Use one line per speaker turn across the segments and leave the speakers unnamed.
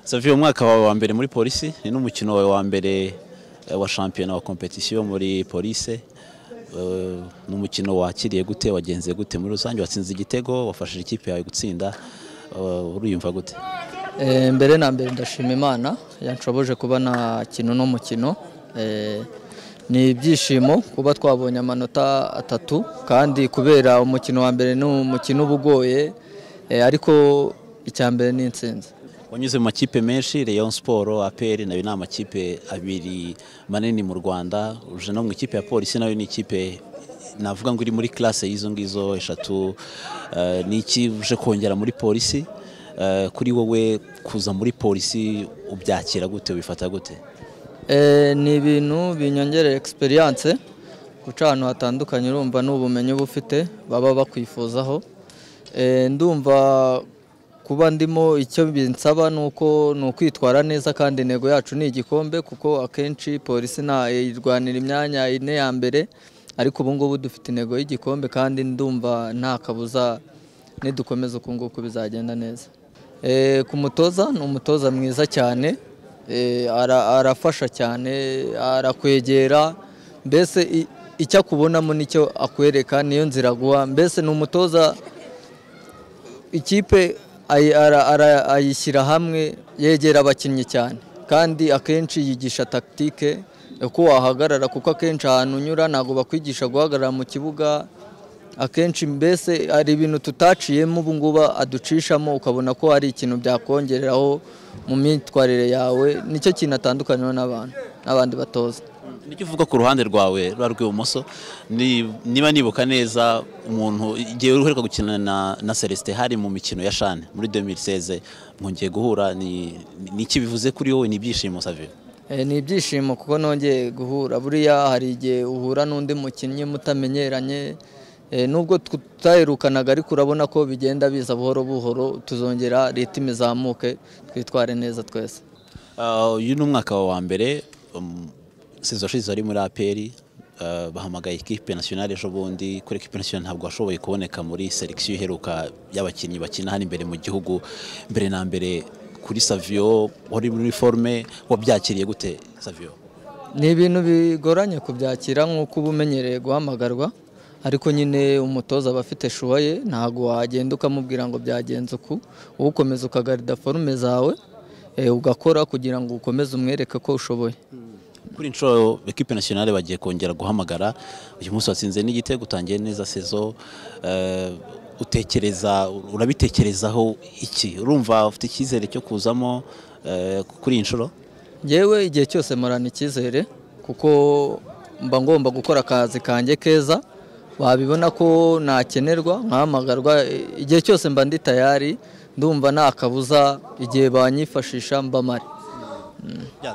savi umwaka wawe wa mbere muri polisi ni n'umukino wawe wa mbere wa shampiyona wa kompetisiyo muri polisi ni umukino wakiriye gute wagenze gute muri rusange watsinze igitego wafashije ikipe yawe gutsinda uriyumva gute
mbere na mbere ndashima imana yanshoboje kuba nakina uno mukino ni ibyishimo kuba twabonye amanota atatu kandi kubera umukino wa mbere ni umukino uba ugoye ariko icya mbere ni insinzi
wanyuze mu makipe menshi Rayon siporo aperi nayo ni amakipe abiri manini mu rwanda uje no mu ikipe ya polisi nayo ni ikipe navuga ngo iri muri classe y'izo ngizo eshatu ni iki uje kongera muri polisi kuri wowe kuza muri polisi ubyakira gute wifata gute
ni ibintu binyongerera egisperiyanse guca ahantu hatandukanye urumva n'ubumenyi uba ufite baba bakwifuzaho ndumva kuba ndimo icyo binsaba ni uko ni ukwitwara neza kandi intego yacu ni igikombe kuko akenshi polisi irwanira imyanya ine ya mbere ariko ubu ngubu dufite intego y'igikombe kandi ndumva nta kabuza nidukomeza uku nguku bizagenda neza ku mutoza ni umutoza mwiza cyane arafasha cyane arakwegera mbese icyo akubonamo nicyo akwereka niyo nzira guha mbese ni umutoza ikipe ayishyira hamwe yegera abakinnyi cyane kandi akenshi yigisha takitike uko wahagarara kuko akenshi ahantu unyura ntabwo bakwigisha guhagarara mu kibuga akenshi mbese hari ibintu tutaciyemo ubu ngubu aducishamo ukabona ko hari ikintu byakongereraho mu myitwarire yawe nicyo kintu atandukanywa n'abantu n'abandi batoza
nicyo uvuga ku ruhande rwawe ruba rw'ibumoso niba nibuka neza umuntu igihe uheruka gukina na celestin hari mu mikino ya shane muri 2016 mwongeye guhura ni iki bivuze kuri wowe ni ibyishimo saviyo
ni ibyishimo kuko nongeye guhura buriya hari igihe uhura n'undi mukinnyi mutamenyeranye nubwo tutaherukanaga ariko urabona ko bigenda biza buhoro buhoro tuzongera leta izamuke twitware neza twese
uyu ni umwaka wa mbere sezashize ari muri aperi bahamagaye ikipe nasiyonari ejo bundi kuri ekipe nasiyonari ntabwo washoboye kuboneka muri selekisiyo iheruka y'abakinnyi bakina hano imbere mu gihugu mbere na mbere kuri saviyo wari muri forume wabyakiriye gute saviyo
ni ibintu bigoranye kubyakira nk'uko uba umenyereye guhamagarwa ariko nyine umutoza aba afite shuwa ye ntabwo wagenda ukamubwira ngo byagenze uku wowe ukomeza ukagarida forume zawe ugakora kugira ngo ukomeze umwereke ko ushoboye
kuri inshuro ekipe nasiyonari bagiye kongera guhamagara uyu munsi watsinze n'igitego utangiye neza sezo utekereza urabitekerezaho iki urumva ufite icyizere cyo kuzamo kuri iyi nshuro
yewe igihe cyose murana icyizere kuko mba ngomba gukora akazi kanjye keza wabibona ko nakenerwa nkahamagarwa igihe cyose mba ndi tayari ndumva nta kabuza igihe banyifashisha mbamare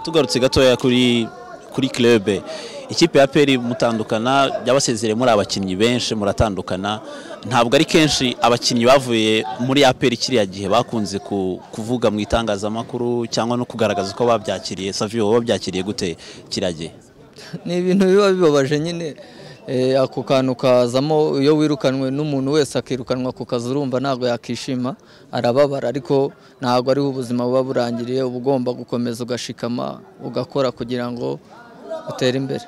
tugarutse gatoya kuri kuri kirebe ikipe ya peri mutandukana byabasezere muri abakinnyi benshi muratandukana ntabwo ari kenshi abakinnyi bavuye muri aperi kiriya gihe bakunze kuvuga mu itangazamakuru cyangwa no kugaragaza ko babyakiriye saviyo babyakiriye gute kiriya gihe
ni ibintu biba bibabaje nyine ako kantu kazamo iyo wirukanwe n'umuntu wese akirukanwa ku kazi urumva ntabwo yakishima arababara ariko ntabwo ariho ubuzima buba burangiriye uba ugomba gukomeza ugashikama ugakora kugira ngo utere imbere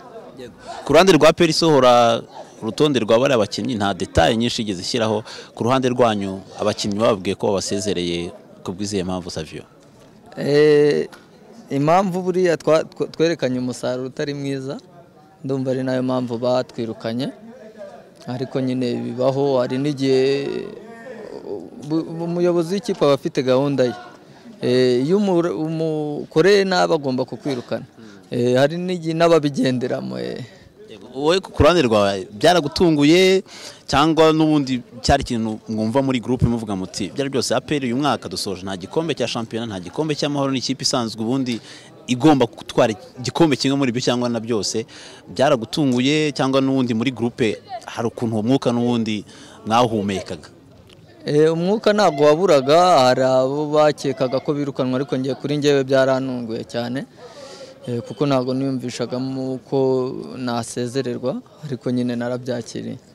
ku ruhande rwa peri isohora urutonde rwa bariya bakinnyi nta detaye nyinshi igeze ishyiraho ku ruhande rwanyu abakinnyi bababwiye ko babasezereye ku bw'izihe mpamvu saviyo
impamvu buriya twerekanye umusaruro utari mwiza ndumva ari nayo mpamvu batwirukanye ariko nyine bibaho hari n'igihe umuyobozi w'ikipe aba afite gahunda ye iyo umukoreye nabi agomba kukwirukana hari n'igihe n'ababigenderamo
wowe ku ruhande rwawe byaragutunguye cyangwa n'ubundi cyari ikintu mwumva muri gurupe muvuga muti byari byose aperi uyu mwaka dusoje nta gikombe cya shampiyona nta gikombe cy'amahoro n'ikipe isanzwe ubundi igomba gutwara igikombe kimwe muri ibyo cyangwa na byose byaragutunguye cyangwa n'ubundi muri gurupe hari ukuntu uwo mwuka n'ubundi mwawuhumekaga
umwuka ntabwo waburaga hari abo bakekaga ko birukanwa ariko ngiye kuri ngewe byaranunguye cyane kuko ntabwo niyumvishagamo ko nasezererwa ariko nyine narabyakiriye